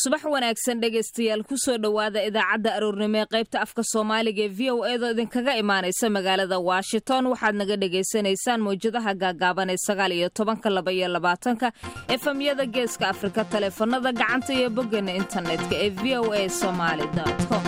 subax wanaagsan dhegaystayaal kusoo dhowaada idaacadda aroornimo ee qaybta afka soomaaliga ee v o eedoo idinkaga imaanaysa magaalada washington waxaad naga dhagaysanaysaan mawjadaha gaagaaban ee sagaal iyo tobanka laba iyo labaatanka efemyada geeska afrika taleefanada gacanta iyo boggeena internetka ee v o a somaali com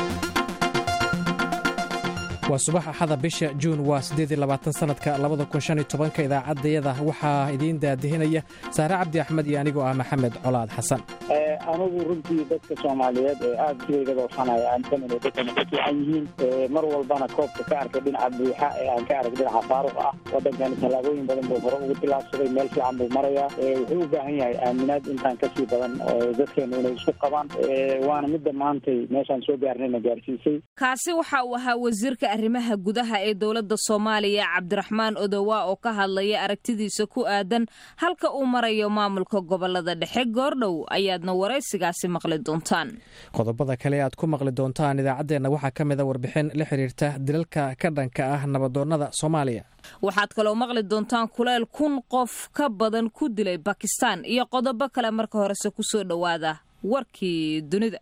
waa subax axada bisha juun waa sanadka idaacadayada waxaa idiin daadihinaya saare cabdi axmed iyo anigoo ah maxamed colaad xasan anigu runtii dadka soomaaliyeed ee aad siwayga doofanaya aansamin dadkana ka fiican yihiin mar walbana koobka ka arkay dhinaca buuxa ee aan ka arag dhinaca faaruq ah wadankani tallaabooyin badan buu hore ugu tilaabsaday meel fiican buu marayaa wuxuu u baahan yahay aaminaad intaan kasii badan dadkeenu inay isku qabaan waana midda maantay meeshaan soo gaarnayna gaarsiisay kaasi waxa uu ahaa wasiirka arrimaha gudaha ee dowladda soomaaliya cabdiraxmaan odowa oo ka hadlaya aragtidiisa ku aadan halka uu marayo maamulka gobolada dhexe goordhow ayaadna waraysigaasi maqli doontaan qodobada kale aad ku maqli doontaan idaacaddeenna waxaa ka mida warbixin la xiriirta dilalka ka dhanka ah nabadoonnada soomaaliya waxaad kaloo maqli doontaan kuleel kun qof ka badan ku dilay bakistaan iyo qodobo kale marka horese ku soo dhowaada warkii dunida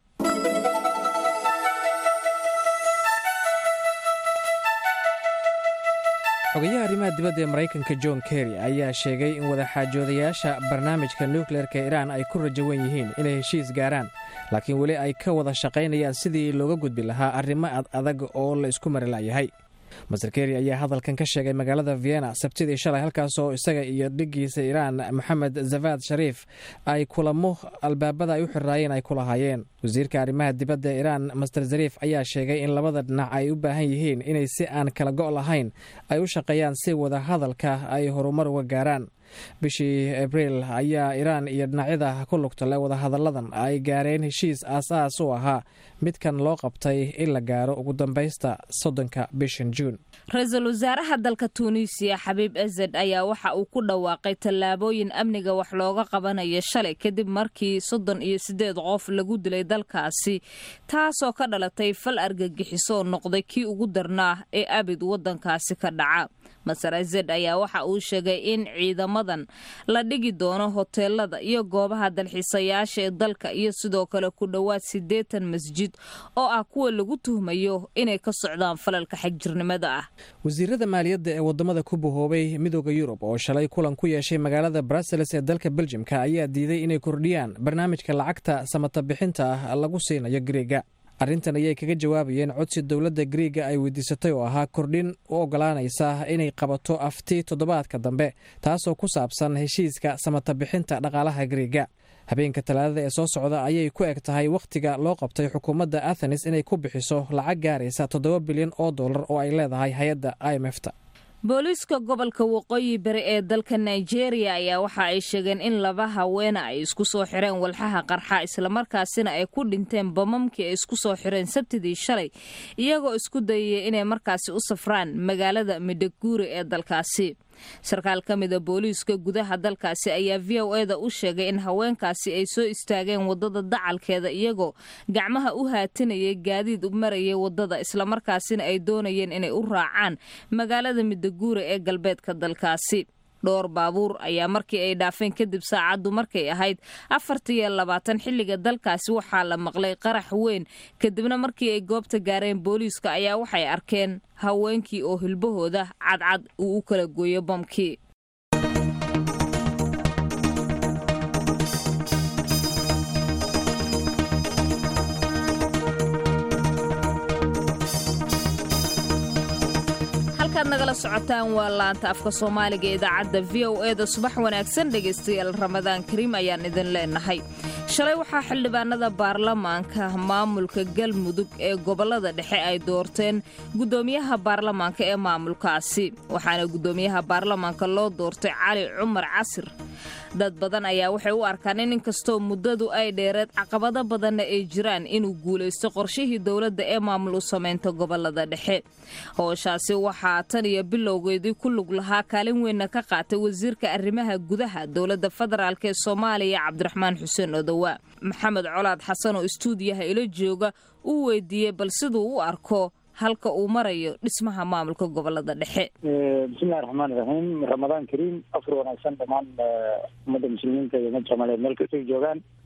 xogayaha arrimaha dibadda ee maraykanka john kerry ayaa sheegay in wadaxaajoodayaasha barnaamijka nukleerka iiraan ay ku rajawan yihiin inay heshiis gaaraan laakiin weli ay ka wada shaqaynayaan sidii looga gudbi lahaa arrimo ad adag oo la isku mari la'yahay master kerry ayaa hadalkan ka sheegay magaalada vienna sabtidii shalay halkaas oo isaga iyo dhiggiisa iiraan moxamed zavad shariif ay kulamo albaabada ay u xiraayeen ay ku lahaayeen wasiirka arrimaha dibadda ee iiraan master zariif ayaa sheegay in labada dhinac ay u baahan yihiin inay si aan kala go' lahayn ay u shaqeeyaan si wada hadalka ay horumar uga gaaraan bishii abriil ayaa iiraan iyo dhinacyada ku lugta leh wadahadalladan ay gaareen heshiis aas-aas u ahaa midkan loo qabtay in la gaaro ugu dambaysta soddonka bishan juun ra-iisul wasaaraha dalka tuuniisiya xabiib ezed ayaa waxa uu ku dhawaaqay tallaabooyin amniga wax looga qabanayo shalay kadib markii soddon iyo siddeed qof lagu dilay dalkaasi taasoo ka dhalatay fal argagixiso oo noqday kii ugu darnaa ee abid waddankaasi ka dhaca maser ezed ayaa waxa uu sheegay in ciidamadan la dhigi doono hoteelada iyo goobaha dalxiisayaasha ee dalka iyo sidoo kale ku dhowaad siddeetan masjid oo ah kuwa lagu tuhmayo inay ka socdaan falalka xagjirnimada ah wasiirada maaliyadda ee wadamada ku bahoobay midooda yurub oo shalay kulan ku yeeshay magaalada brussels ee dalka beljimka ayaa diiday inay kordhiyaan barnaamijka lacagta samata bixinta ah lagu siinayo griega arrintan ayay kaga jawaabayeen codsi dowladda griiga ay weydiisatay oo ahaa kordhin u ogolaanaysa inay qabato afti toddobaadka dambe taasoo ku saabsan heshiiska samata bixinta dhaqaalaha griiga habeenka talaadada ee soo socda ayay ku eg tahay wakhtiga loo qabtay xukuumadda athenes inay ku bixiso lacag gaaraysa toddoba bilyan oo dollar oo ay leedahay hay-adda i m fta booliiska gobolka waqooyi bari ee dalka nigeria ayaa waxa ay sheegeen in laba haweena ay isku soo xireen walxaha qarxa islamarkaasina ay ku dhinteen bamamkii ay isku soo xireen sabtidii shalay iyagoo isku dayaya inay markaasi u safraan magaalada midhaguuri ee dalkaasi sarkaal ka mida booliiska gudaha dalkaasi ayaa v o eda u sheegay in haweenkaasi ay soo istaageen wadada dacalkeeda iyagoo gacmaha u haatinayay gaadiid u marayay wadada islamarkaasina ay doonayeen inay u raacaan magaalada midaguure ee galbeedka dalkaasi dhowr baabuur ayaa markii ay dhaafeen kadib saacaddu markay ahayd afartiyo labaatan xilliga dalkaasi waxaa la maqlay qarax weyn kadibna markii ay goobta gaareen booliiska ayaa waxay arkeen haweenkii oo hilbahooda cadcad uu u kala gooyo bamkii nagala socotaan waa laanta afka soomaaliga ee idaacadda v o e da subax wanaagsan dhegaystayaal ramadaan kariim ayaan idin leenahay shalay waxaa xildhibaanada baarlamaanka maamulka galmudug ee gobolada dhexe ay doorteen guddoomiyaha baarlamaanka ee maamulkaasi waxaana guddoomiyaha baarlamaanka loo doortay cali cumar casir dad badan ayaa waxay u arkaan in inkastoo muddadu ay dheereed caqabado badanna ay jiraan inuu guulaysto qorshihii dowladda ee maamul u samaynta gobolada dhexe howshaasi waxaa tan iyo bilowgeedii ku lug lahaa kaalin weynna ka qaatay wasiirka arrimaha gudaha dowladda federaalk ee soomaaliya cabdiraxmaan xuseen odowa maxamed colaad xasan oo istuudiyaha ila jooga uu weydiiyey bal siduu u arko halka uu marayo dhismaha maamulka gobolada dhexe bismillahi raxmaani raxiim ramadaan kariim afur wanaagsan dhammaan ummadda muslimiinta iyo ummadda soomaaliyeed meel kastay joogaan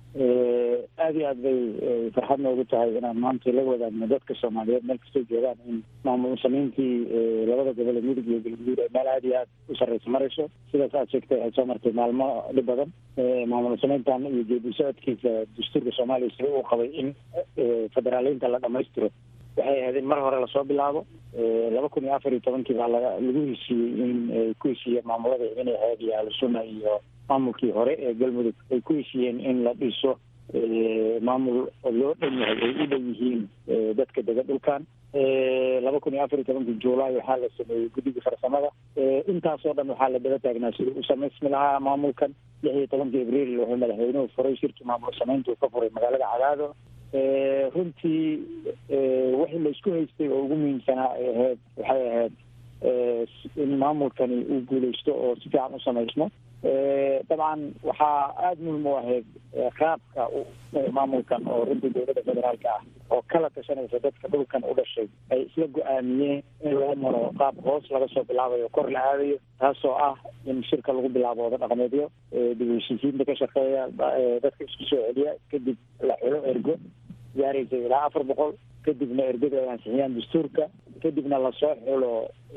aada iyo aad bay farxad noogu tahay inaan maanta la wadaagno dadka soomaaliyeed meel kastoo joogaan in maamul samayntii labada gobol ee mudug iyo galguduud ay meel aada iyo aad u sarreysa marayso sidaas aad sheegtay waxay soo martay maalmo dhib badan maamul samayntan iyo geedi socodkiisa dastuurka soomaaliya sida uu qabay in federaaleynta la dhamaystiro waxay ahayd in mar hore lasoo bilaabo laba kun iyo afar iyo tobankii baa laga lagu heshiiyey in ay ku heshiiyeen maamulada inay ahayd iyo ahlusunna iyo maamulkii hore ee galmudug ay ku heshiiyeen in la dhiso maamul loo dhan yahay ay u dhan yihiin dadka dega dhulkan laba kun iyo afar iyo tobankii juulaay waxaa la sameeyey guddiga farsamada intaasoo dhan waxaa la daba taagnaa sida u samaysmi lahaa maamulkan lix iyo tobankii abriil wuxuu madaxweynuhu furay shirkii maamul samaynta uu ka furay magaalada cadaado runtii wixii la isku haystay oo ugu muhiimsanaa ay ahayd waxay ahayd in maamulkani uu guuleysto oo si fiican u samaysmo dabcan waxaa aada muhim u ahayd qaabka maamulkan oo runtii dowladda federaalka ah oo kala tashanaysa dadka dhulkan u dhashay ay isla go-aamiyeen in loo maro qaab hoos laga soo bilaabayo kor la aadayo taasoo ah in shirka lagu bilaabo wada dhaqameedyo dib heshiisiinta ka shaqeeya dadka isku soo celiya kadib la xulo ergo gaaraysa ilaa afar boqol kadibna ergadu ay ansixiyaan dastuurka kadibna lasoo xulo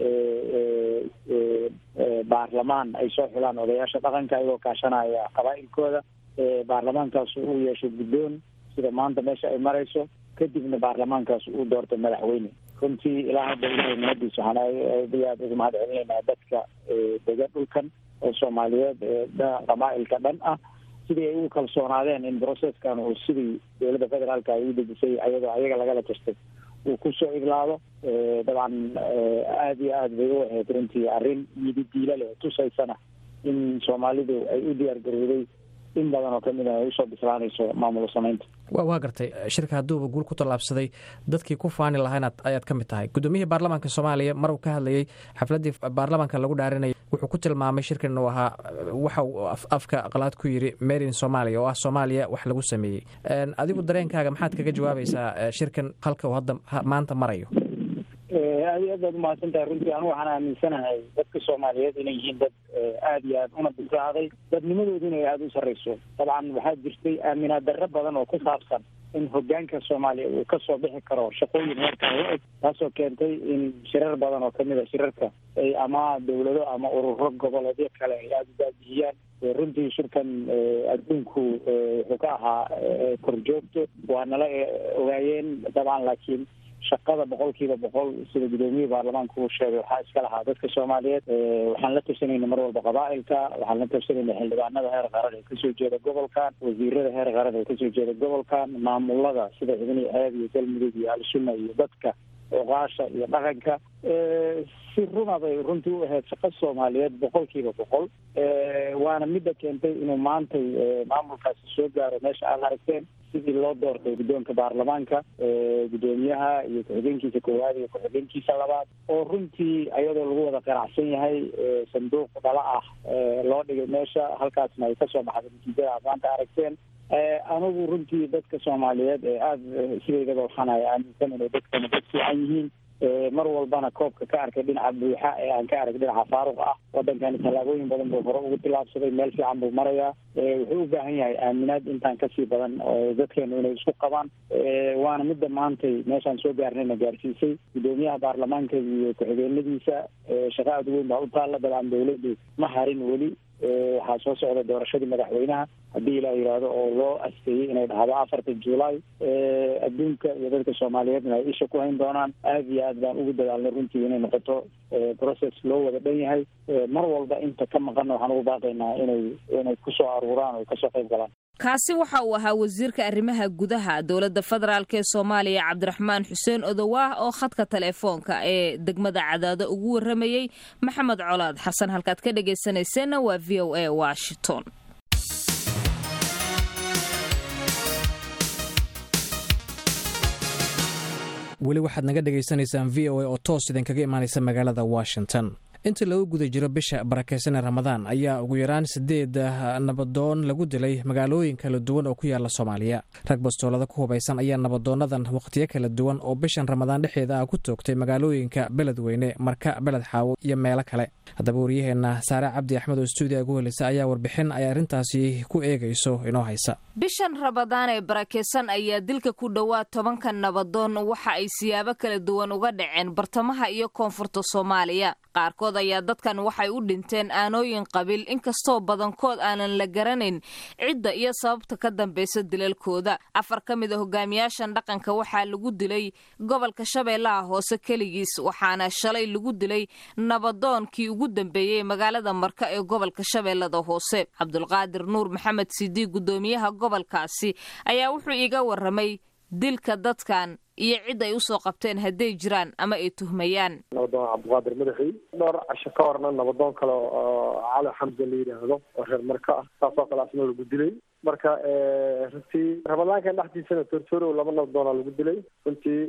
baarlamaan ay soo xulaan odayaasha dhaqanka ayagoo kaashanaya qabaa'ilkooda baarlamaankaas uu yeesho guddoon sida maanta meesha ay marayso kadibna baarlamaankaas uu doorto madaxweyne runtii ilaa hadda ilahay nimadiis waxaan aad iyo aad ugu mahad celinaynaa dadka dega dhulkan oo soomaaliyeed qabaa'ilka dhan ah sidii ay ugu kalsoonaadeen in processkan uu sidii dowladda federaalka ay u dejisay ayadoo ayaga lagala tastay uu kusoo iglaado dabcan aada iyo aad bay u ahayd runtii arrin yidi diila leh tusaysana in soomaalidu ay u diyaar garowday in badan oo kamid a ay usoo bislaanayso maamul samaynta waa gartay shirka hadduuba guul ku tallaabsaday dadkii ku faani lahayn ayaad ka mid tahay guddoomiyihii baarlamaanka soomaaliya mar uu ka hadlayey xafladdii baarlamaanka lagu dhaarinayay wuxuu ku tilmaamay shirkan uu ahaa waxa uu afka qalaad ku yidhi marin soomaaliya oo ah soomaaliya wax lagu sameeyey adigu dareenkaaga maxaad kaga jawaabaysaa shirkan halka uu hadda maanta marayo aad iyo aad baad umahadsan tahay runtii anu waxaan aaminsanahay dadka soomaaliyeed inay yihiin dad aada iyo aad una bislaaday dadnimadooduna ay aada u sarreyso dabcan waxaa jirtay aaminaad darro badan oo ku saabsan in hogaanka soomaaliya uu kasoo bixi karo shaqooyin heerkan la eg taasoo keentay in shirar badan oo kamid a shirarka ay ama dawlado ama ururo goboleedyo kale ay aada u baabihiyaan runtii shirkan adduunku wuxuu ka ahaa korjoogto waa nala ogaayeen dabcan laakiin shaqada boqol kiiba boqol sida gudoomiyihii baarlamaanka uu sheegay waxaa iska lahaa dadka soomaaliyeed waxaan la tashanayna mar walba qabaa'ilka waxaan la tashanayna xildhibaanada heer qaran ee kasoo jeeda gobolkan wasiirada heer qaran ee kasoo jeeda gobolkan maamulada sida xubnihi ceeb iyo galmudug iyo al-sunna iyo dadka oqaasha iyo dhaqanka si runa bay runtii u ahayd shaqo soomaaliyeed boqol kiiba boqol waana midda keentay inuu maantay maamulkaasi soo gaaro meesha aada aragteen sidii loo doortay guddoonka baarlamaanka guddoomiyaha iyo ku-xigeenkiisa koowaad iyo ku-xigeenkiisa labaad oo runtii ayadoo lagu wada qanacsan yahay sanduuq dhala ah loo dhigay meesha halkaasna ay kasoo baxday natiijada aad maanta aragteen anigu runtii dadka soomaaliyeed ee aada sideedaba waxaan ay aaminsan inay dadkana dad fiican yihiin mar walbana koobka ka arkay dhinaca buuxa ee aan ka arag dhinaca faaruq ah wadankani tallaabooyin badan buu hore ugu tilaabsaday meel fiican buu marayaa wuxuu u baahan yahay aaminaad intaan kasii badan dadkeenu inay isku qabaan waana midda maantay meeshaan soo gaarnayna gaarsiisay guddoomiyaha baarlamaanka iyo ku-xigeenadiisa shaqa aada weyn baa u taalla dabcan dawladdu ma harin weli waxaa soo socda doorashadii madaxweynaha haddii ilaa yidhaahdo oo loo asteeyey inay dhahdo afarta juulaay adduunka iyo dadka soomaaliyeedna ay isha ku hayn doonaan aada iyo aad baan ugu dadaalnay runtii inay noqoto process loo wada dhan yahay mar walba inta ka maqanna waxaan ugu baaqaynaa inay inay kusoo aruuraan oo kasoo qayb galaan kaasi waxa uu ahaa wasiirka arrimaha gudaha dowladda federaalk ee soomaaliya cabdiraxmaan xuseen odowaah oo khadka telefoonka ee degmada cadaado ugu warramayey maxamed colaad xasan halkaad ka dhegaysanayseena waa v o a washington weli waxaad naga dhegaysanaysaan v o a oo toos idinkaga imaanaysa magaalada washington inta lagu guda jiro bisha barakeysan ramadaan ayaa ugu yaraan sideed nabadoon lagu dilay magaalooyin kala duwan oo ku yaala soomaaliya rag bastoolada ku hubaysan ayaa nabadoonadan wakhtiyo kala duwan oo bishan ramadaan dhexeeda ah ku toogtay magaalooyinka beledweyne marka beled xaawo iyo meelo kale haddaba waryaheena saare cabdi axmed oo stuudiga gu helisa ayaa warbixin ay arrintaasi ku eegayso inoo haysa bishan rabadaan ee barakeysan ayaa dilka ku dhowaad tobanka nabadoon waxa ay siyaabo kala duwan uga dhaceen bartamaha iyo koonfurta soomaaliya qaarkood ayaa dadkan waxay u dhinteen aanooyin qabiil inkastoo badankood aanan la garanayn cidda iyo sababta ka dambaysa dilalkooda afar ka mid a hogaamiyaashan dhaqanka waxaa lagu dilay gobolka shabeellaha hoose keligiis waxaana shalay lagu dilay nabadoonkii ugu dambeeyey magaalada marka ee gobolka shabeellada hoose cabdulqaadir nuur maxamed siidii guddoomiyaha gobolkaasi ayaa wuxuu iiga waramay dilka dadkan iyo cid ay usoo qabteen hadday jiraan ama ay tuhmayaan nabadoon cabdiqaadir madaxi dhowr casho ka horna nabadoon kale oo cali xamse la yidhaahdo oo reer marka ah saasoo kale asna lagu dilay marka runtii ramadaankan dhexdiisana tortorow laba nabadoona lagu dilay runtii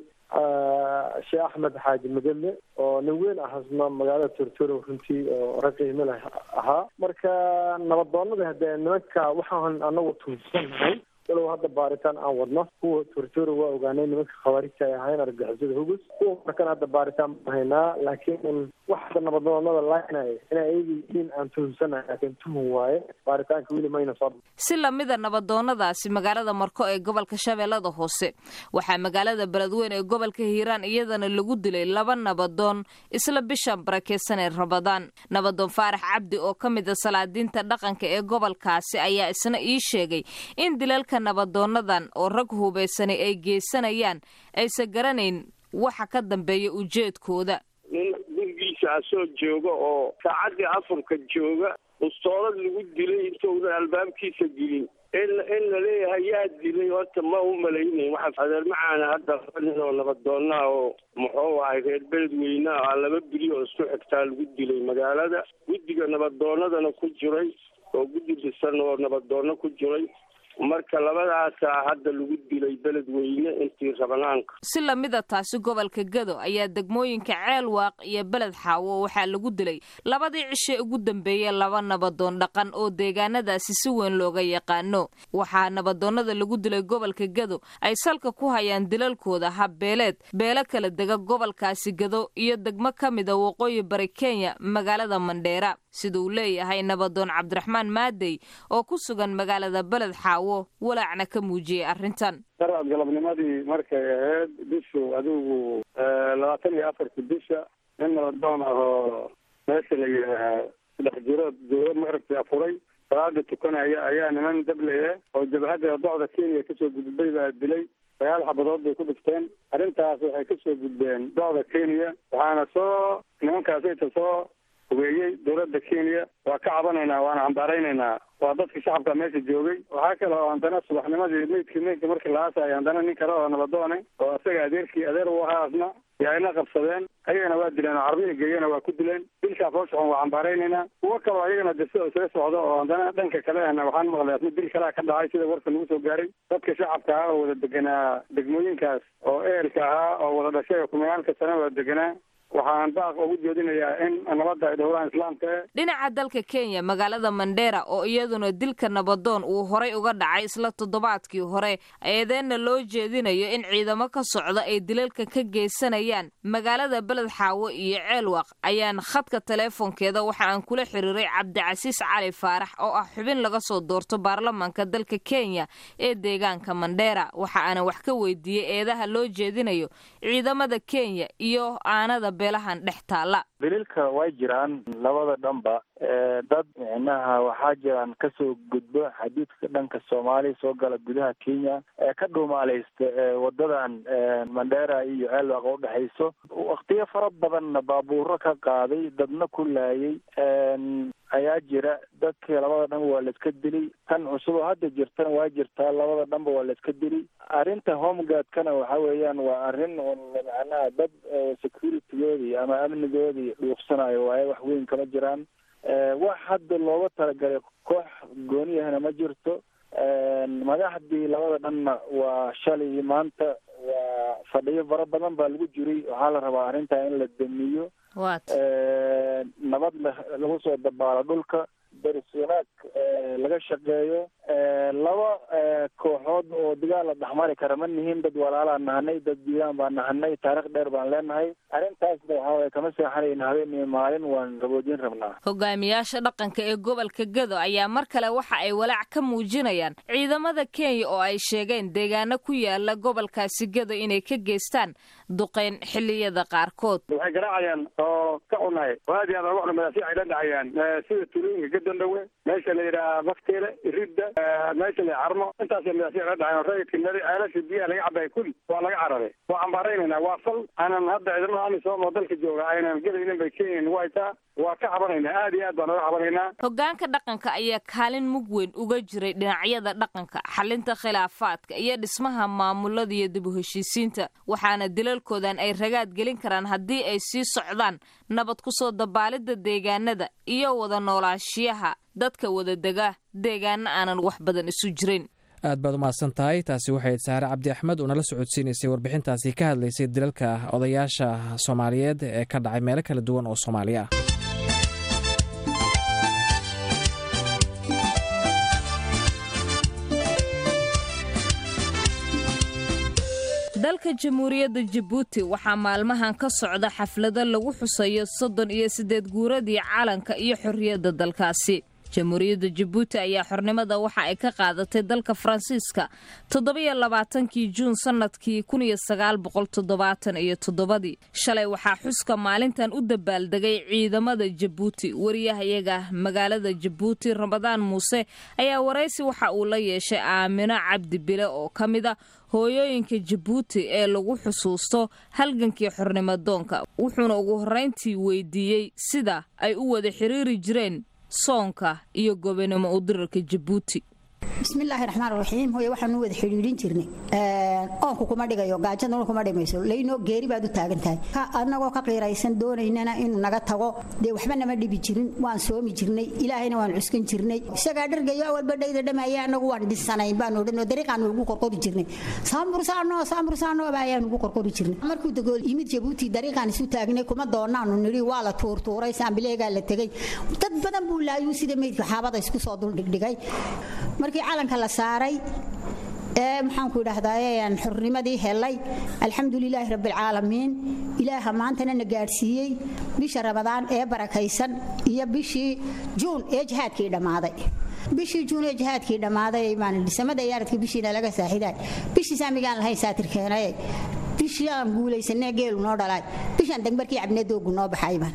sheekh axmed xaaji madelle oo nin weyn ah asna magaalada tortorow runtii oo rag qiimo leh ahaa marka nabadoonada hadee nimanka waxaan anagu tuunsanahay walow hadda baaritaan aan wadno kuwa tortoro waa ogaanay nimanka khawaarijta ay ahayn argagixisada hugus kuwa markana hadda baaritaan baan haynaa laakiin wax hadda nabadoonada laynaya inay ayaga yihiin aan tuhumsanahay laakiin tuhum waaye baaritaanka weli mayna soo si lamida nabadoonadaasi magaalada marko ee gobolka shabeellada hoose waxaa magaalada beledweyne ee gobolka hiiraan iyadana lagu dilay laba nabadoon isla bishan barakeysan ee rabadaan nabadoon faarax cabdi oo ka mid a salaadiinta dhaqanka ee gobolkaasi ayaa isna ii sheegay in dilalka nabadoonadan oo rag hubaysanay ay geysanayaan aysan garanayn waxa ka dambeeya ujeedkooda nin gurigiisa asoo jooga oo saacaddii afurka jooga ustoolad lagu dilay intounan albaabkiisa gelin in in laleeyahay yaa dilay horta ma u malaynayn waxaa adeer macaana hadda nin oo nabadoonaa oo muxuu ahay reer beledweyneha a laba bili oo isku xigtaa lagu dilay magaalada guddiga nabadoonadana ku jiray oo guddi dhisan oo nabadoono ku jiray marka labadaasaa hadda lagu dilay beledweyne intii rabanaanka si lamida taasi gobolka gado ayaa degmooyinka ceelwaaq iyo beled xaawo waxaa lagu dilay labadii cishe ugu dambeeyey laba nabadoon dhaqan oo deegaanadaasi si weyn looga yaqaano waxaa nabadoonada lagu dilay gobolka gado ay salka ku hayaan dilalkooda habbeeleed beelo kala dega gobolkaasi gado iyo degmo ka mida waqooyi bari kenya magaalada mandheera sida uu leeyahay nabadoon cabdiraxmaan maadey oo ku sugan magaalada beled xaawo walaacna ka muujiyey arrintan daraad galabnimadii markay ahayd bishu adigu labaatan iyo afarta bisha nin nabadoon ah oo meesha la yidhaahaa saddex jirood dowlad maaragtay afuray salaada tukanaya ayaa niman dablaya oo jabhadda docda kenya kasoo gudbay baa dilay sagaal xabadood bay ku dhifteen arrintaas waxay kasoo gudbeen docda kenya waxaana soo nimankaasayta soo hubeeyey dowladda kenya waa ka cabanaynaa waana cambaaraynaynaa waa dadka shacabka meesha joogay waxaa kale oo haddana subaxnimadii meydkii meydka markii la aasaya haddana nin kale oo nabadoone oo isaga adeerkii adeer u ahaa asna yaa ina qabsadeen ayagana waa dileen oo carbiga geeyana waa ku dileen dilkaa fooshaxun waa cambaaraynaynaa kuwo kaleo ayagana de sida isaga socdo oo haddana dhanka kale ahna waxaan maqlay asna dil kalea ka dhacay sida warka lagu soo gaaray dadka shacabka ah oo wada deganaa degmooyinkaas oo ehelka ahaa oo wada dhashay oo kumagaalka sana wada deganaa waxaan baaq ugu jeedinayaa in nabadda ay dhowraan islaamka e dhinaca dalka kenya magaalada mandheera oo iyaduna dilka nabadoon uu horay uga dhacay isla toddobaadkii hore eedeenna loo jeedinayo in ciidamo ka socda ay dilalka ka geysanayaan magaalada beled xaawo iyo ceelwaq ayaan khadka teleefonkeeda waxa aan kula xiriiray cabdicasiis cali faarax oo ah xubin laga soo doorto baarlamaanka dalka kenya ee deegaanka mandheera waxa aanan wax ka weydiiyey eedaha loo jeedinayo ciidamada kenya iyo aanada beelahan dhex taala daliilka way jiraan labada dhanba dad micnaha waxaa jiraan kasoo gudbo xadiidka dhanka soomaaliya soo gala gudaha kenya ee ka dhuumaaleysta wadadan mandheera iyo ceelwaaq oo udhexayso waktiyo fara badanna baabuuro ka qaaday dadna ku laayay ayaa jira dadkii labada dhanba waa laiska dilay tan cusub oo hadda jirtana waa jirtaa labada dhanba waa laiska dilay arrinta homegaardkana waxa weeyaan waa arrin macnaha dad securitygoodii ama amnigoodii dhuuqsanayo waaye wax weyn kama jiraan wax hadda looga talagalay koox gooniyahana ma jirto madaxdii labada dhanna waa shalay maanta waa fadhiyo fara badan baa lagu jiray waxaa la rabaa arrintaa in la damiyo nabad lagu soo dabaalo dhulka dariswanaag laga shaqeeyo laba kooxood oo dagaal la dhexmari kara ma nihin dad walaalaa nahanay dad diiwaan baan nahanay taarikh dheer baan leenahay arrintaasna waxaa waye kama seexanayna habeen iyo maalin waan gaboojin rabnaa hogaamiyaasha dhaqanka ee gobolka gado ayaa mar kale waxa ay walaac ka muujinayaan ciidamada kenya oo ay sheegeen deegaano ku yaala gobolkaasi gado inay ka geystaan duqeyn xilliyada qaarkood waxay garaacayaan oo ka cunahay aad iyo aad uga cunamada si ay la dhacayaan sida tulooyinka gadandhawe meesha la yidhaha bakteele iridda meesha la carmo intaasay madaasiic la dhacayan rayidka mari ceelasha biyaha laga cabaya kulli waa laga cararay waa cambaaraynayna waa fal aanan hadda ciidamada amisom oo dalka jooga aynan gelaynin bay kenya nagu haytaa waa ka cabanaynaa aad iyo aad baan uga cabanaynaa hogaanka dhaqanka ayaa kaalin mug weyn uga jiray dhinacyada dhaqanka xalinta khilaafaadka iyo dhismaha maamulada iyo dib u heshiisiinta waxaana dilalkoodan ay ragaad gelin karaan haddii ay sii socdaan nabad ku soo dabaalidda deegaanada iyo wada noolaashiyaha dadka wadadega deegaano aanan wax badan isu jirin aad baad umahadsan tahay taasi waxay saare cabdi axmed oo nala socodsiinaysay warbixintaasi ka hadlaysay dilalka odayaasha soomaaliyeed ee ka dhacay meelo kala duwan oo soomaaliya ah dalka jamhuuriyadda jabuuti waxaa maalmahan ka socda xaflado lagu xusayo soddon iyo siddeed guuradii calanka iyo xorriyadda dalkaasi jamhuuriyadda jabuuti ayaa xornimada waxa ay ka qaadatay dalka faransiiska toddobiyo labaatankii juun sannadkii kun iyo sagaal boqol toddobaatan iyo toddobadii shalay waxaa xuska maalintan u dabaaldegay ciidamada jabuuti wariyahayaga magaalada jabuuti ramadaan muuse ayaa waraysi waxa uu la yeeshay aamino cabdi bile oo ka mid a hooyooyinka jabuuti ee lagu xusuusto halgankii xornimadoonka wuxuuna ugu horrayntii weydiiyey sida ay u wada xiriiri jireen soonka iyo gobonimo udirarka jabuuti bismillaahi raxmaan raxiim hooye waxaanu wada xidhiidhin jirnay oonku kuma dhigayo gaajaduna kuma dhimayso laynoo geeri baad u taagan tahay annagoo ka qiiraysan doonaynana inuu naga tago dee waxba nama dhibi jirin waan soomi jirnay ilaahayna waan cuskan jirnay isagaa dhargayo awalba dhayda dhamaya annagu waan dhisanayn baan odhanoo dariiqaan ugu qorqori jirnay saambursaano saambursaano baa ayaan ugu qorqori jirnay markuu dagool yimid jabuuti dariiqaan isu taagnay kuma doonaanu nidhi waa la tuurtuuray saambileegaa la tegey dad badan buu laayuu sida meydka xaabada isku soo duldhigdhigay markii calanka la saaray ee maxaanku idhaahdaa xornimadii helay alxamdulilaahi rabbialcaalamiin ilaaha maantana na gaadhsiiyey bisha rabadaan ee barakaysan iyo bishii juun ee jihaadkii dhammaaday bishii juun ee jihaadkii dhammaaday samada yaaradka bishiina laga saaxiday bishii saamigaan lahayn saatirkeenaye bishii aan guulaysanee geelu noo dhalaay bishaan dagmarkii cabnee doogu noo baxay baan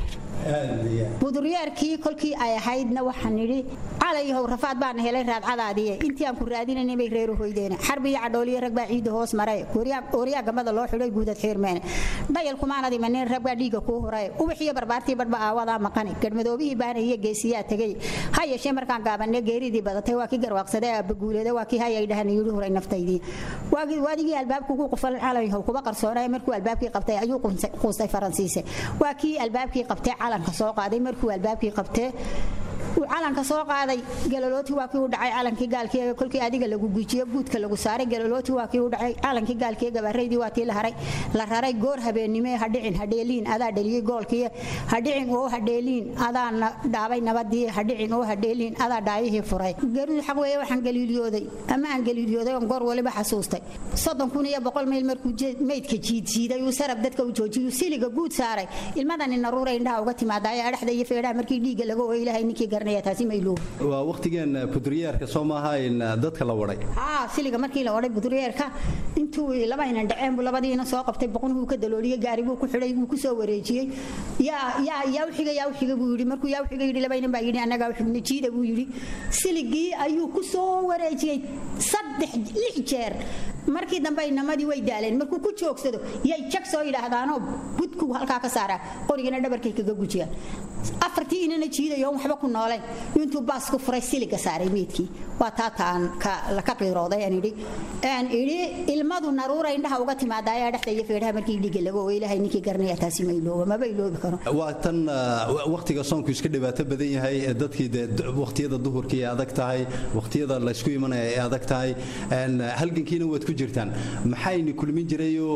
buduryeerkii kolkii ay ahaydna waxaan idhi calayhow rafaad baana helay raadcadaadiye intii aan ku raadinayna bay reeru hoydeene xarbi iyo cadhooliyo rag baa ciidda hoos maray ooryaa gamada loo xidhay guudad xiirmeene dhayal kumaanad imanin rag baa dhiigga kuu huray ubaxiyo barbaartii badhba aawadaa maqani garhmadoobihii baana iyo geesiyaa tegey ha yeeshee markaan gaabanee geeridii badatay waa kii garwaaqsadee aabbaguuleeda waa kii hayay dhahan yidhi huray naftaydii waadigii albaabka ugu qufalan calayhow kuba qarsoonaya markuu albaabkii qabtay ayuu quustay faransiise waa kii albaabkii qabtay calanka soo qaaday markuu albaabkii qabtee uu calanka soo qaaday galolooti waa kii u dhacay calankii gaalkii kolkii adiga lagu gujiyo guudka lagu saaray galolooti waa kii u dhacay calankii gaalkii gabaaraydii waa tii la haray la raray goor habeennimo hadhicin hadheeliin adaa dhaliyey goolkii hadhicin oo hadheeliin adaa dhaabay nabadii hadhicin oo hadheeliin adaa dhaayihii furay geeridu xaq weeye waxaan galiiliyooday ama aan galiiliyooday oon goor waliba xasuustay soddon kun iyo boqol mayl markuu meydka jiidjiiday uu sarab dadka u joojiyuu siliga guud saaray ilmadani naruura indhaha uga timaadaayo adhaxda iyo feedhaha markii dhiigga laga ooyo ilaahay ninkii garanaya taasi mayluuh waa waqtigeen budriyeerka soo maaha in dadka la waday haa siliga markii la waday budriyeerka intuu laba inan dhaceen buu labadiina soo qabtay boqnuhu ka dalooliyey gaari buu ku xidhay buu ku soo wareejiyey yaa yaa yaa uxiga yaa uxiga buu yidhi markuu yaa uxiga yidhi laba inan baa yidhi annagaa uxigna jiida buu yidhi siligii ayuu ku soo wareejiyey saddex lix jeer markii dambe inamadii way daaleen markuu ku joogsado yay jag soo yidhaahdaanoo budku halkaa ka saaraa qorigana dhabarkay kaga gujiyaan afartii inana jiidayo waxba ku nooleen intuu baas ku furay siliga saaray meydkii waa taataan ka qiirooday aan idhi aan idhi ilmadu naruura indhaha uga timaada ayaa dhexda iyo feedhaha markii dhiiga laga oo ilaahay ninkii garanaya taasi ma ilooba maba iloobi karo waa tan wakhtiga soonku iska dhibaato badan yahay dadkii dee wakhtiyada duhurkii ay adag tahay wakhtiyada laysku imanaya ay adag tahay halgankiina waad ku jirtaan maxayni kulmin jirayoo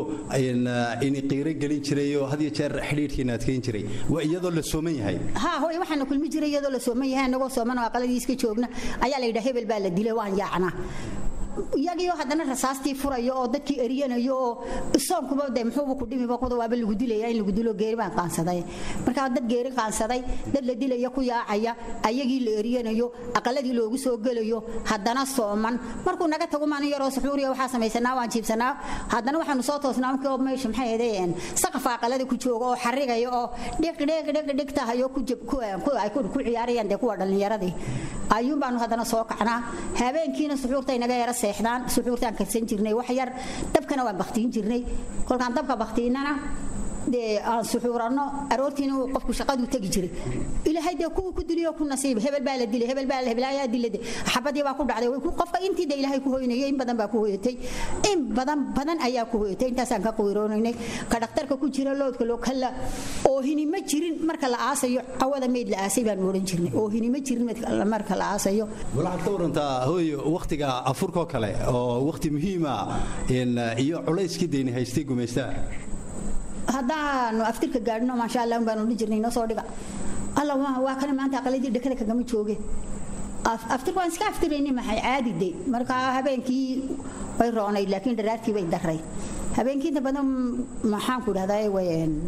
ini qiiro gelin jirayoo had iyo jeer xidhiidhkiina adkeyn jiray waa iyadoo la sooman yahay ha hooy waxaana kulmi jiray iyadoo la sooman yahay anagoo sooman oo aqaladii iska joogna ayaa la yidhaa hebel baa la dilay waan yaacnaa iyagiioo haddana rasaastii furayo oo dadkii eriyanayo oo soonkuba de muxuuba ku dhimiba kuda waaba lagu dilaya in lagu dilo geeri baan qaansaday markaa dad geeri qaansaday dad la dilaya ku yaacaya ayagii la eriyanayo aqaladii loogu soo gelayo haddana sooman markuu naga tago maalin yaroo suxuuriya waxaa samaysanaa waan jiibsanaa haddana waxaanu soo toosnaa markii oo meesha maxay ahaydeen saqafa aqalada ku jooga oo xarigaya oo dhiq dhiq dhiq dhiq tahayo ay ku ciyaarayaan dee kuwa dhallinyaradii ayuun baanu haddana soo kacnaa habeenkiina suxuurtay naga yara seexdaan suxuurtaan karsan jirnay wax yar dabkana waan baktiin jirnay kolkaan dabka baktiinana dee aan suxuuranno aroortiina uu qofku shaqaduu tegi jiray ilaahay dee kuwa ku diliyo ku nasiiba hebel baa la dilay hebel baa la heblaayaa dilade xabadii baa ku dhacday qofka intii de ilaahay ku hoynayay in badan baa ku hoyatay in badan badan ayaa ku hoyatay intaasaan ka qiiroonaynay ka dhakhtarka ku jira loodka loo kala oohini ma jirin marka la aasayo cawada meyd la aasay baan odhan jirnay oohini ma jirin marka la aasayo waxaad ka warantaa hooy wakhtiga afurkoo kale oo wakhti muhiima iyo culayskii deyni haystay gumaystaa haddaanu aftirka gaadhino maasha allah baanu odhan jirnay noo soo dhiga alla waa kana maanta aqaladii dhakada kagama jooge aftirka waan iska aftirayni maxay caadi de markaa habeenkii way roonayd laakiin dharaartii bay daray habeenkii inta badan maxaan ku dhahdaa way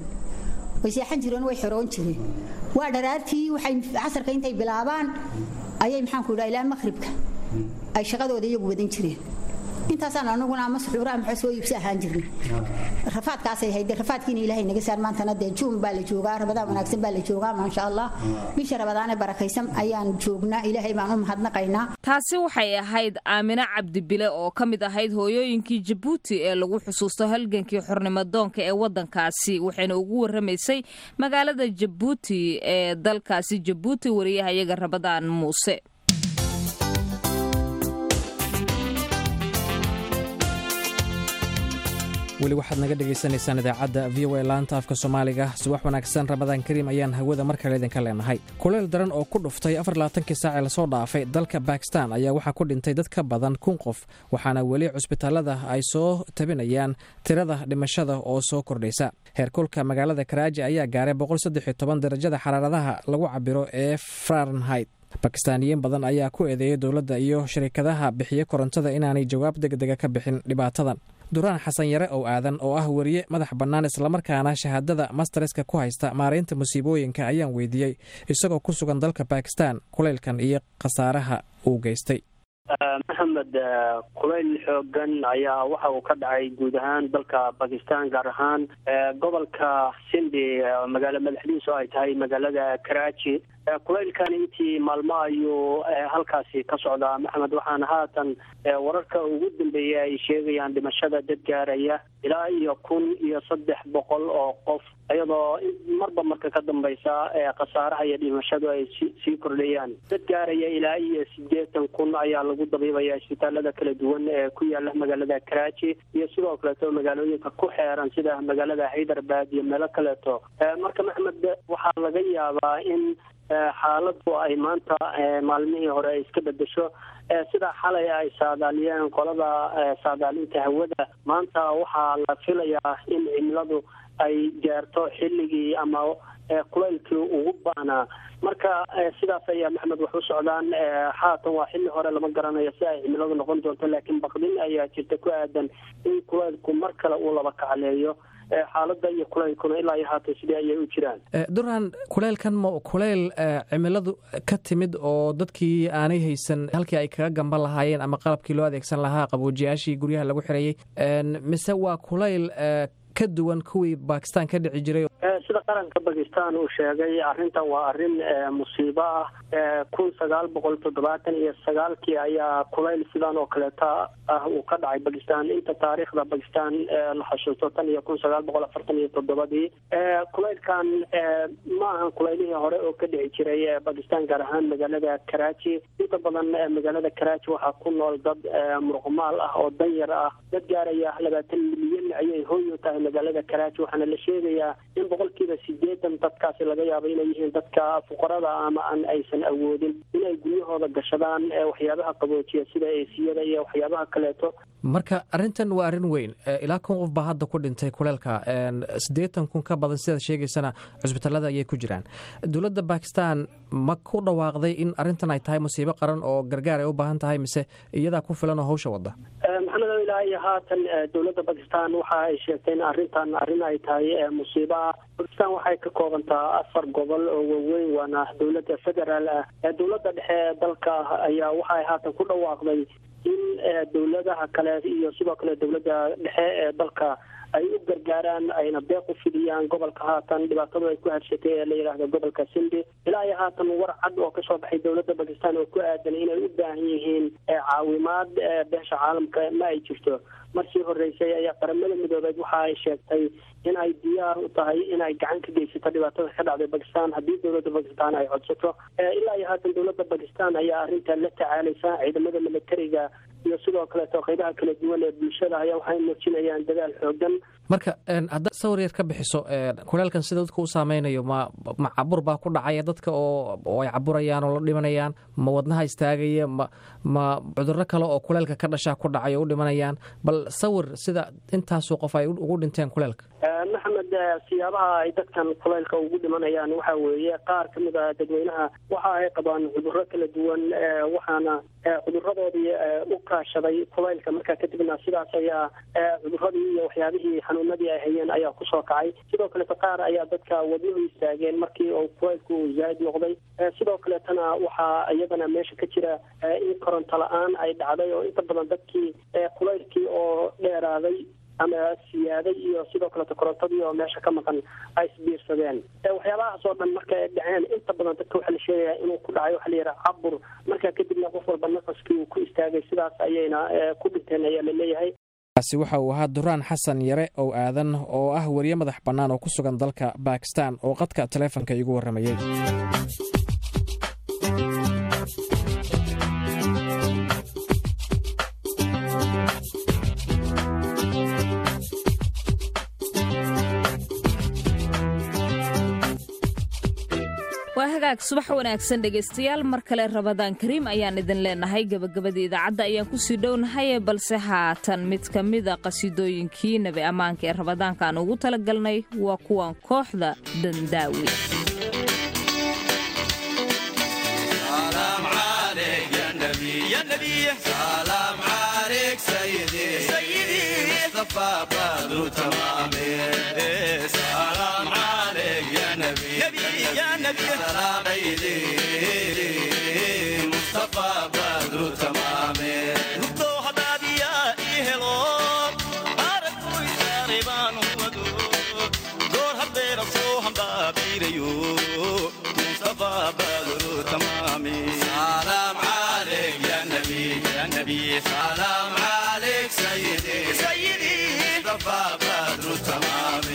way seexan jireen way xoroon jireen waa dharaartii waxay casarka intay bilaabaan ayay maxaan ku dhaha ilaa maqribka ay shaqadooda iyagu wadan jireen intaasaan anaguna ama suxuura ama soo iibsi ahaan jirnay rafaadkaasay hayde rafaadkiina ilaahay naga saar maantana dee juun baa la joogaa rabadaan wanaagsan baa la joogaa maasha allah bisha rabadaane barakaysan ayaan joognaa ilaahay baan u mahadnaqaynaa taasi waxay ahayd aamine cabdibile oo ka mid ahayd hooyooyinkii jabuuti ee lagu xusuusto halgankii xornimadoonka ee waddankaasi waxayna ugu warramaysay magaalada jabuuti ee dalkaasi jabuuti wariyahayaga rabadaan muuse weli waxaad naga dhegaysanaysaan idaacadda v o a laanta afka soomaaliga subax wanaagsan rabadaan kariim ayaan hawada mar kale idinka leenahay kuleyl daran oo ku dhuftay afarlaatankii saac ee lasoo dhaafay dalka bakistan ayaa waxaa ku dhintay dad ka badan kun qof waxaana weli cusbitaalada ay soo tabinayaan tirada dhimashada oo soo kordhaysa heerkulka magaalada karaaji ayaa gaaray darajada xaraaradaha lagu cabiro ee farenhait bakistaaniyiin badan ayaa ku eedeeyay dowladda iyo shirkadaha bixiya korontada inaanay jawaab degdega ka bixin dhibaatadan duraan xasan yare ow aadan oo ah weriye madax bannaan islamarkaana shahaadada mastareska ku haysta maaraynta musiibooyinka ayaan weydiiyey isagoo ku sugan dalka bakistan kulaylkan iyo khasaaraha uu geystay maxamed kulayl xoogan ayaa waxa uu ka dhacay guud ahaan dalka bakistan gaar ahaan gobolka sindi magaalo madaxdiisu ay tahay magaalada karaaji kulaylkan intii maalmo ayuu halkaasi ka socdaa maxamed waxaana haatan wararka ugu dambeeya ay sheegayaan dhimashada dad gaaraya ilaa iyo kun iyo saddex boqol oo qof iyadoo marba marka ka dambaysa khasaaraha iyo dhimashadu ay sii kordhayaan dad gaaraya ilaa iyo sideetan kun ayaa lagu dabiibaya isbitaalada kala duwan ee ku yaala magaalada karaaji iyo sidoo kaleeto magaalooyinka ku xeeran sida magaalada haydarabad iyo meelo kaleeto marka maxmed waxaa laga yaabaa in xaaladu ay maanta maalmihii hore ay iska bedesho sidaa xalay ay saadaaliyeen qolada saadaalinta hawada maanta waxaa la filayaa in cimiladu ay gaarto xilligii ama kulaylkii ugu baanaa marka sidaas ayaa maxmed wax u socdaan haatan waa xilli hore lama garanayo si ay cimiladu noqon doonto laakiin baqdin ayaa jirta ku aadan in kulaylku mar kale uu laba kacleeyo xaalada iyo kulaylkuna ilaa iyo haatan sidii ayay u jiraan duraan kuleylkan ma kulayl cimiladu ka timid oo dadkii aanay haysan halkii ay kaga gamban lahaayeen ama qalabkii loo adeegsan lahaa qaboojiyaashii guryaha lagu xirayey mise waa kulayl ka duwan kuwii bakistan ka dhici jiray sida qaranka bakistan uu sheegay arrintan waa arrin musiibo ah kun sagaal boqol toddobaatan iyo sagaalkii ayaa kulayl sidan oo kaleeta ah uu ka dhacay bakistan inta taariikhda bakistan la xasuusto tan iyo kun sagaal boqol afartan iyo toddobadii kulaylkan ma ahan kulaylihii hore oo ka dhici jiray bakistan gaar ahaan magaalada karachi inta badan magaalada karachi waxaa ku nool dad muruqmaal ah oo danyar ah dad gaaraya labaatan milyan ayay hooy u tahay magaalada karachi waxaana la sheegayaa in boqolkiiba sideetan dadkaasi laga yaabo inay yihiin dadka fuqarada ama aan aysan awoodin inay guryahooda gashadaan waxyaabaha qaboojiya sida eesiyada iyo waxyaabaha kaleeto marka arrintan waa arrin weyn ilaa kun qof baa hadda ku dhintay kuleelka siddeetan kun ka badan sidaad sheegaysana cusbitallada ayay ku jiraan dowladda bakistan ma ku dhawaaqday in arrintan ay tahay musiibo qaran oo gargaar ay u baahan tahay mise iyadaa ku filan oo hawsha wadda maxamed ilaa iyo haatan dowladda bakistan waxa ay sheegtay in arrintan arrin ay tahay musiibo ah bakistan waxay ka koobantaa afar gobol oo waaweyn waana dowladda federaal ah dowladda dhexe ee dalka ayaa waxa ay haatan ku dhawaaqday in dowladaha kale iyo sidoo kale dowladda dhexe ee dalka ay u gargaaraan ayna deeq u fidiyaan gobolka haatan dhibaatadu ay ku harshatay ee la yidhaahdo gobolka sindi ilaa iyo haatan war cad oo kasoo baxay dowladda bakistan oo ku aadan inay u baahan yihiin caawimaad beesha caalamka ma ay jirto markii horeysay ayaa qaramada midoobeed waxa ay sheegtay in ay diyaar u tahay inay gacan ka geysato dhibaatada ka dhacday bakistan haddii dowladda bakistan ay codsato ilaa iyo haatan dowladda bakistan ayaa arrintan la tacaalaysa ciidamada militariga iyo sidoo kaleeto qaybaha kala duwan ee bulshada ayaa waxay muujinayaan dadaal xoogan marka haddaad sawir yar ka bixiso kuleelkan sida dadka u saameynayo ma ma cabur baa ku dhacaya dadka oo oo ay caburayaan oo la dhimanayaan ma wadnaha istaagaya ma ma cudurro kale oo kuleelka ka dhashaa ku dhacay oo u dhimanayaan bal sawir sida intaasoo qof ay ugu dhinteen kuleelka maxamed siyaabaha ay dadkan kuleylka ugu dhimanayaan waxa weeye qaar ka mid a dadweynaha waxa ay qabaan cudurro kala duwan waxaana cuduradoodii u kaashaday kuleylka markaa kadibna sidaas ayaa cuduradii iyo waxyaabihii xanuunadii ay hayeen ayaa kusoo kacay sidoo kaleeto qaar ayaa dadka wadnuhu istaageen markii uu kuleylku zaaid noqday sidoo kaleetana waxaa iyadana meesha ka jira in koronto la-aan ay dhacday oo inta badan dadkii kuleylkii oo dheeraaday ama siyaaday iyo sidoo kaleeto korontadii oo meesha ka maqan ay isbiirsadeen waxyaabahaas oo dhan marka ay dhaceen inta badan dadka waxaa la sheegayaa inuu ku dhacay waxa la yidhaha cabur markaa kadibna qof walba nafaskii uu ku istaagay sidaas ayayna ku dhinteen ayaa la leeyahay kaasi waxa uu ahaa duraan xasan yare ow aadan oo ah weriye madax bannaan oo ku sugan dalka bakistan oo qadka taleefonka iigu warramayey waa hagaag subax wanaagsan dhegaystayaal mar kale rabadaan kariim ayaan idin leenahay gebagabada idaacadda ayaan kusii dhownahay balse haatan mid ka mida qasiidooyinkii nabi ammaanka ee rabadaanka aan ugu talagalnay waa kuwan kooxda dandaawi مصطفى بدر تمام ربطو حداديا إيهلو بارك ويساري بانو ودو دور هبير صوهم بابيريو مصطفى بدر تمام سلام عليك يا نبي يا نبي سلام عليك سيدي سيدي مصطفى بدر تمام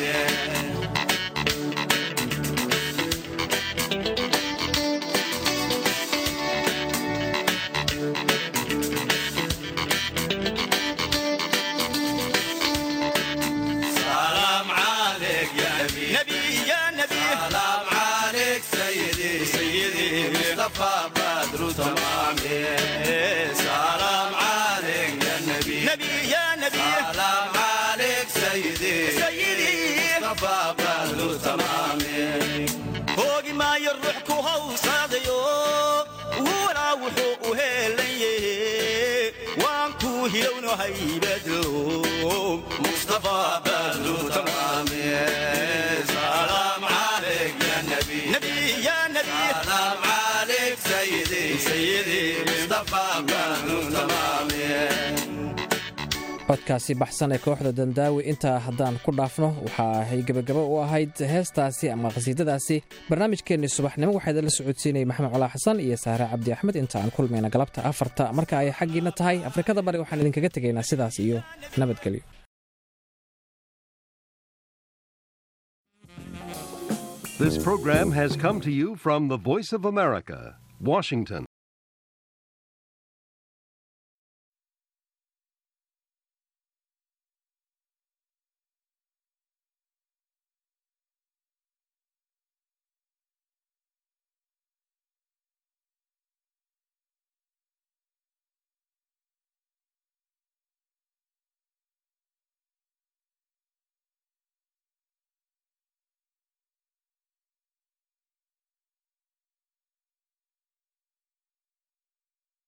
سلام عليك يا نبي نبي يا نبي سلام عليك سيدي سيدي مصطفى بدر تمام سلام عليك يا نبي نبي يا نبي سلام عليك سيدي سيدي مصطفى بدر تمام فوق ما يروحكو هو صاديو ولا وحو هيليه وانكو هيلونو هيبدلو مصطفى بدر تمام سلام عليك يا نبي نبي يا نبي سلام عليك سيدي سيدي مصطفى بدر تمام codkaasi baxsan ee kooxda dandaawi intaa haddaan ku dhaafno waxa ay gebagabo u ahayd heestaasi ama khasiidadaasi barnaamijkeennii subaxnimo waxaa idinla socodsiinayay maxamed colaa xasan iyo saare cabdi axmed inta aan kulmayna galabta afarta marka ay xaggiina tahay afrikada bari waxaan idinkaga tegaynaa sidaas iyo nabadgelyo This program has come to you from the Voice of America, Washington.